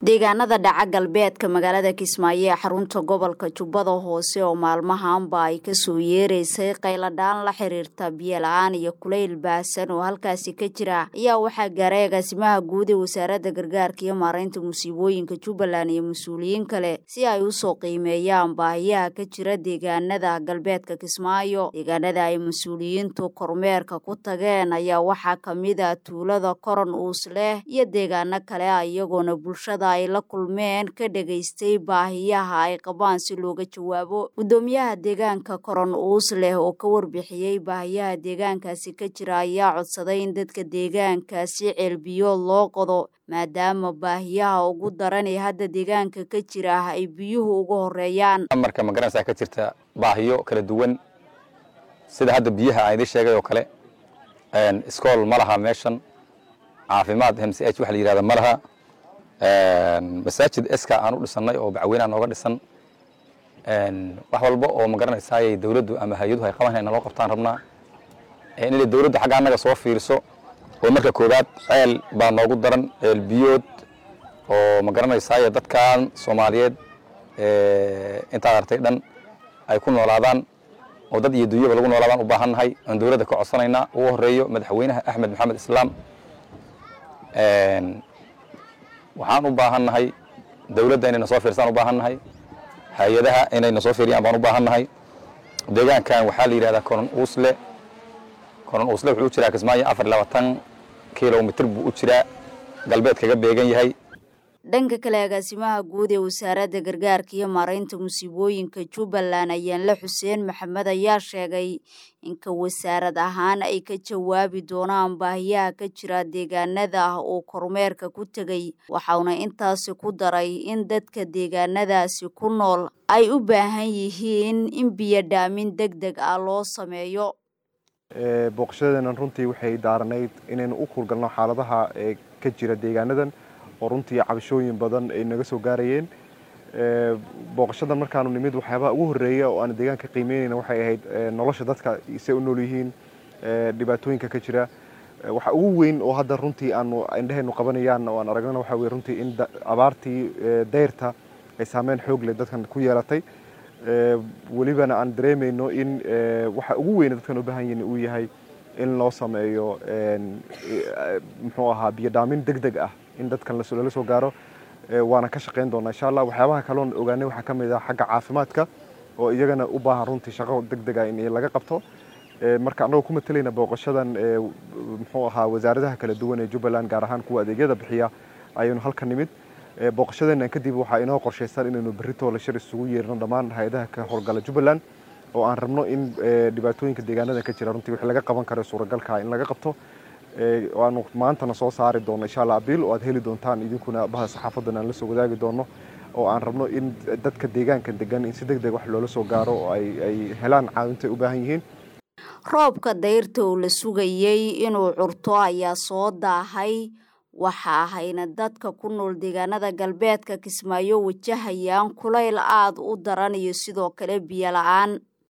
deegaanada dhaca galbeedka magaalada kismaayo ee xarunta gobolka jubbada hoose oo maalmahanba ay kasoo yeereysay qayladhaan la xiriirta biyo la-aan iyo kulayl baahsan oo halkaasi ka jira ayaa waxaa gaaray agaasimaha guud ee wasaaradda gargaarka iyo maareynta musiibooyinka jubbaland iyo mas-uuliyiin kale si ay usoo qiimeeyaan baahiyaha ka jira deegaanada galbeedka kismaayo deegaanada ay mas-uuliyiintu kormeerka ku tageen ayaa waxaa kamid a tuulada koron uus leh iyo deegaano kale iyagoona bulshada ay la kulmeen ka dhegaystay baahiyaha ay qabaan si looga jawaabo guddoomiyaha deegaanka koron uus leh oo ka warbixiyey baahiyaha deegaankaasi ka jira ayaa codsaday in dadka deegaankaasi ceelbiyood loo qodo maadaama baahiyaha ugu daran ee hadda deegaanka ka jira ay biyuhu uga horeeyaan marka magaranaysaa ka jirta baahiyo kala duwan sida hadda biyaha aan idin sheegay oo kale iskool ma laha meeshan caafimaad m c h waxa la yihahda ma laha masaajid eska aan u dhisannay oo bacweynaha nooga dhisan wax walba oo magaranaysaayay dawladdu ama hay-aduhu ay qaban naloo qabtaan rabnaa inay dawladdu xagga annaga soo fiiriso oo marka koowaad ceel baa noogu daran ceel biyood oo magaranaysaay dadkan soomaaliyeed intaad artay dhan ay ku noolaadaan oo dad iyo dunyaba lagu noolaadaan u baahannahay aan dawladda ka codsanaynaa ugu horeeyo madaxweynaha axmed maxamed islaam waxaan u baahannahay dawladda inayna soo fiirsaan u baahannahay hay-adaha inayna soo fiiriyaan baan u baahannahay deegaankan waxaa la yidhahdaa koron uusle koron uusle wuxuu u jiraa kismaayo afar iyo labaatan kilomitr buu u jiraa galbeed kaga beegan yahay dhanka kale agaasimaha guud ee wasaaradda gargaarka iyo maareynta musiibooyinka jubbaland ayaanle xuseen maxamed ayaa sheegay inka wasaarad ahaan ay ka jawaabi doonaan baahiyaha ka jira deegaanada ah uu kormeerka ku tegay waxauna intaasi ku daray in dadka deegaanadaasi ku nool ay u baahan yihiin in biyo dhaamin deg deg ah loo sameeyo booqashadeenan runtii waxay daaranayd inaynu u kuulgalno xaaladaha ka jira deegaanadan oo runtii cabashooyin badan ay naga soo gaarayeen booqashadan markaanu nimid waxyaabaha ugu horreeya oo aan deegaanka qiimeynayna waxay ahayd nolosha dadka say u nool yihiin dhibaatooyinka ka jira waxa ugu weyn oo hadda runtii aanu indhahaynu qabanayaan oo aan aragnana waxa weye runtii in abaartii dayrta ay saameyn xoog leh dadkan ku yeelatay welibana aan dareemayno in waxa ugu weyna dadkan u baahan yihin uu yahay in loo sameeyo muxuu ahaa biyo dhaamin deg deg ah in dadkan lala soo gaaro waana ka shaqayn doonaa insha allah waxyaabaha kaloon ogaanay waxaa ka mid ah xagga caafimaadka oo iyagana u baahan runtii shaqo deg deg ah in laga qabto marka annagoo ku matalayna booqashadan muxuu ahaa wasaaradaha kala duwan ee jubbaland gaar ahaan kuwa adeegyada bixiya ayaynu halka nimid booqashadeenan kadib waxaa inoo qorshaysan inaynu berritoo la shir isugu yeerno dhammaan hay-adaha ka howlgala jubbaland oo aan rabno in dhibaatooyinka deegaanadan ka jira runtii wixii laga qaban karo suuragalka in laga qabto aanu maantana soo saari doono insha allah abiil oo aad heli doontaan idinkuna baha saxaafadan aan la soo wadaagi doono oo aan rabno in dadka deegaanka degan in si deg deg wax loola soo gaaro oo ay helaan caawinta ay u baahan yihiin roobka dayrta oo la sugayey inuu curto ayaa soo daahay waxa ahayna dadka ku nool deegaanada galbeedka kismaayo wajahayaan kulayl aada u daran iyo sidoo kale biyo la-aan